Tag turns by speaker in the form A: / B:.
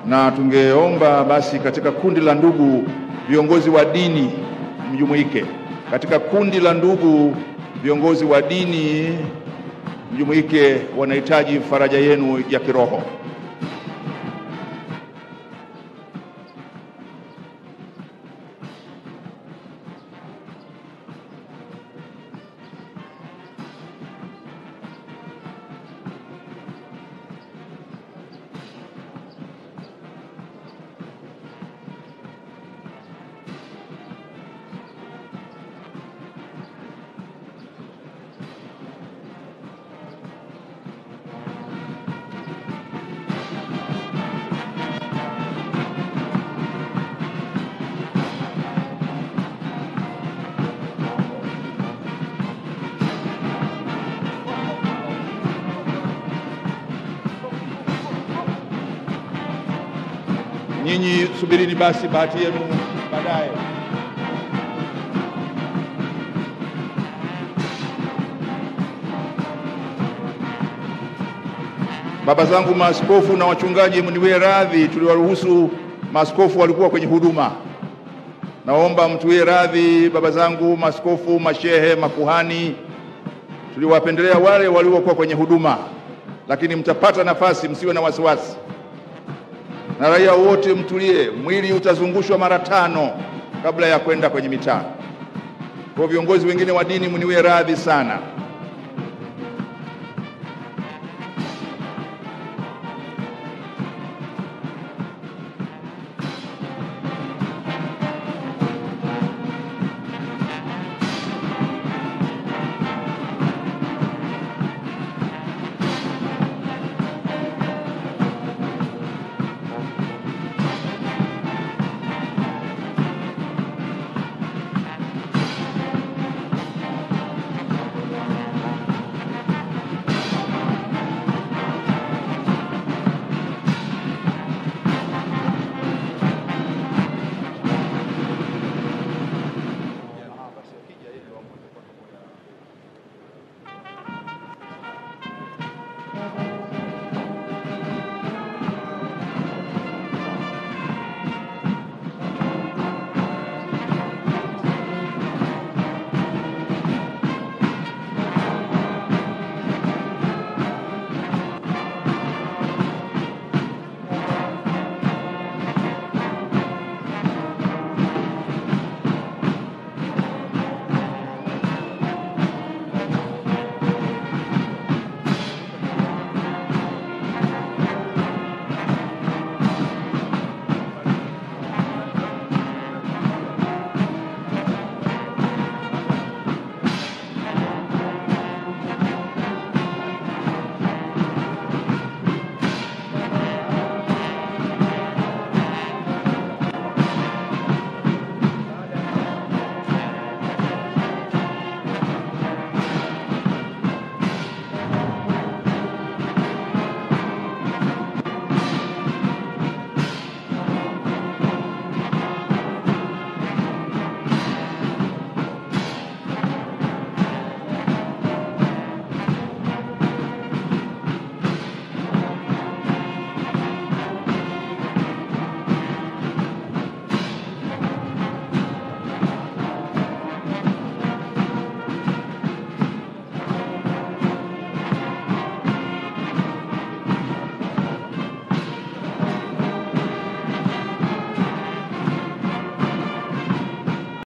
A: na tungeomba basi katika kundi la ndugu viongozi wa dini mjumuike. Katika kundi la ndugu viongozi wa dini mjumuike, wanahitaji faraja yenu ya kiroho. Nyinyi subirini basi bahati yenu baadaye. Baba zangu maaskofu na wachungaji, mniwie radhi, tuliwaruhusu maaskofu walikuwa kwenye huduma. Naomba mtuwie radhi, baba zangu maaskofu, mashehe, makuhani, tuliwapendelea wale waliokuwa kwenye huduma, lakini mtapata nafasi, msiwe na wasiwasi na raia wote mtulie, mwili utazungushwa mara tano kabla ya kwenda kwenye mitaa. Kwa viongozi wengine wa dini mniwie radhi sana.